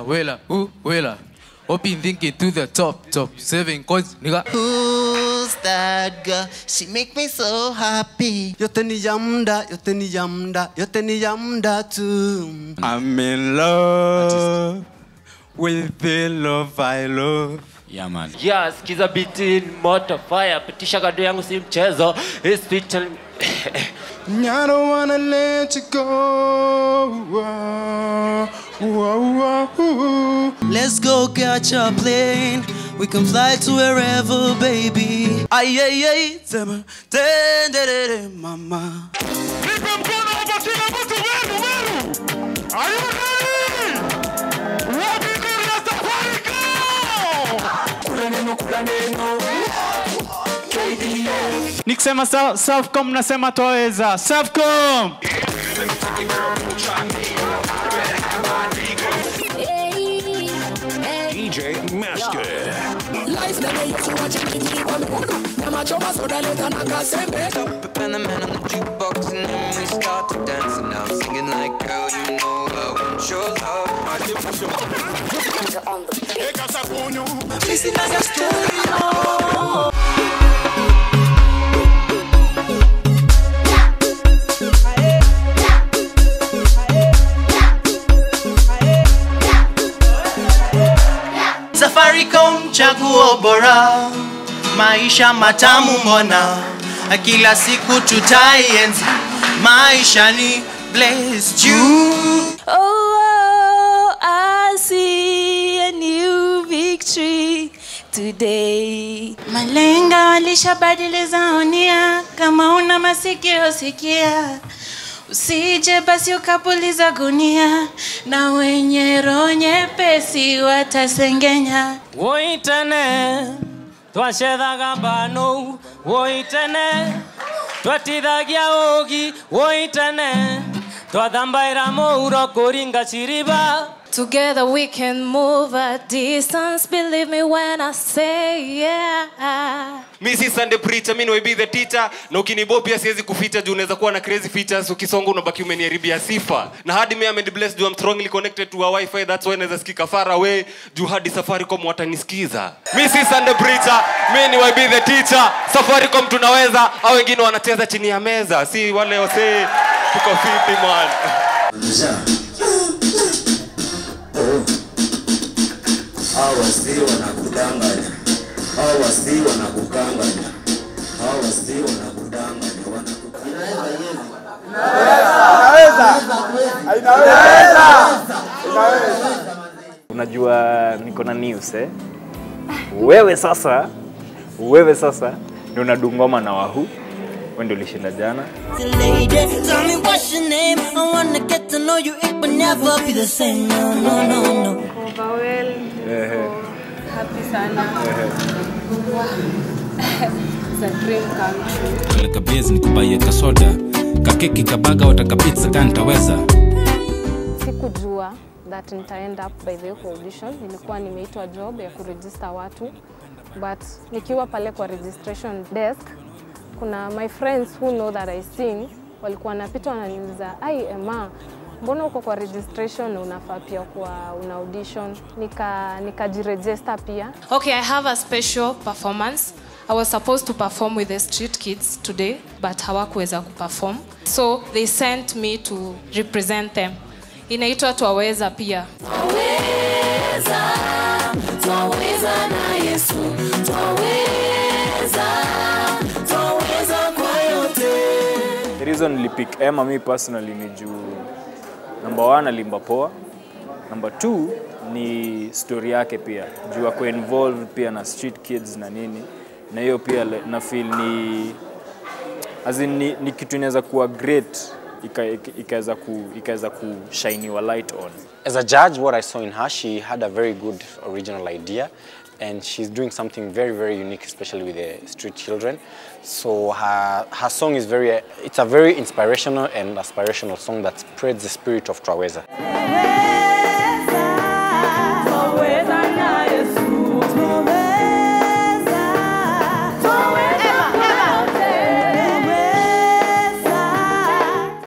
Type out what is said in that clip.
wela, ooh, wela. Hope you thinking to the top, top seven cause nigga. Who's that girl? She make me so happy. yote ni ya muda yote ni ya muda yote ni ya muda tu I'm in love with the love I love. Yeah, man. Yeah, skiza biti moto fire pitisha kado yangu si mchezo It's fit and- I don't wanna let you go. Whoa, whoa, whoa. Let's go catch a plane. We can fly to wherever, baby. Ay, ay, ay, sema, ten, de, de, de, mama. nikisema Sa- Selfcom nasema twaweza Selfcom DJ Master. And the man on the jukebox and then we start to dance and I'm singing like girl you know I want your love. Safaricom chaguo bora, maisha matamu mbona, kila siku tutaienzi, maisha ni blessed you. Oh, I see a new victory today. Malenga walishabadiliza onia, kama una masikio sikia, usije basi ukapuliza gunia, na wenye roho nyepesi watasengenya. woitene twacethaga mbano woitene twatithagia ũgi woitene twathambaĩra mũuro kũringa ciriba Together we can move a distance, believe me when I say yeah. mi si Sunday preacher mi be the teacher na ukinibo pia siwezi kuficha juu unaweza kuwa na crazy features ukisonga unabaki umeniharibia sifa na hadi mi am blessed juu I'm strongly connected to a wifi that's why naweza sikika far away juu hadi safaricom watanisikiza mi si Sunday preacher mi ni be the teacher safaricom tunaweza au wengine wanacheza chini ya meza si wale wasee tuko fiti man hao wasii wanakudanganya hao wasii wanakukanganya hao wasii wanakudanganya unajua niko na news eh? wewe sasa wewe sasa ndio unadungoma na wahu wewe ndio ulishinda jana Lady, tell me what's your name? I wanna get to know you. It will never be the same. No, no, no, no. Overwhelmed. Ehe. Happy sana. It's a dream come true. Peleka base nikubaie kasoda kakeki kabaga watakapizza kantaweza Sikujua that nita end up by the way kwa audition. Nilikuwa nimeitwa job ya kuregister watu but nikiwa pale kwa registration desk kuna my friends who know that I sing walikuwa wanapita wananiuliza, ai Emma, mbona uko kwa registration na unafaa pia kwa una audition? Nika nikajiregister pia Okay, I have a special performance. I was supposed to perform with the street kids today, but hawakuweza kuperform. So they sent me to represent them. Inaitwa Twaweza pia. Twaweza na Yesu, twaweza, twaweza kwa yote. the reason nilipick Emma mi personally ni juu number one alimba poa number two ni story yake pia juu ako involved pia na street kids na nini na hiyo pia le- na feel ni as in, ni, ni kitu inaweza kuwa great ika- ika- ikaweza ku, ikaweza kushiniwa light on As a judge, what I saw in her, she had a very good original idea and she's doing something very, very unique, especially with the street children. So her, her song is very, it's a very inspirational and aspirational song that spreads the spirit of Traweza.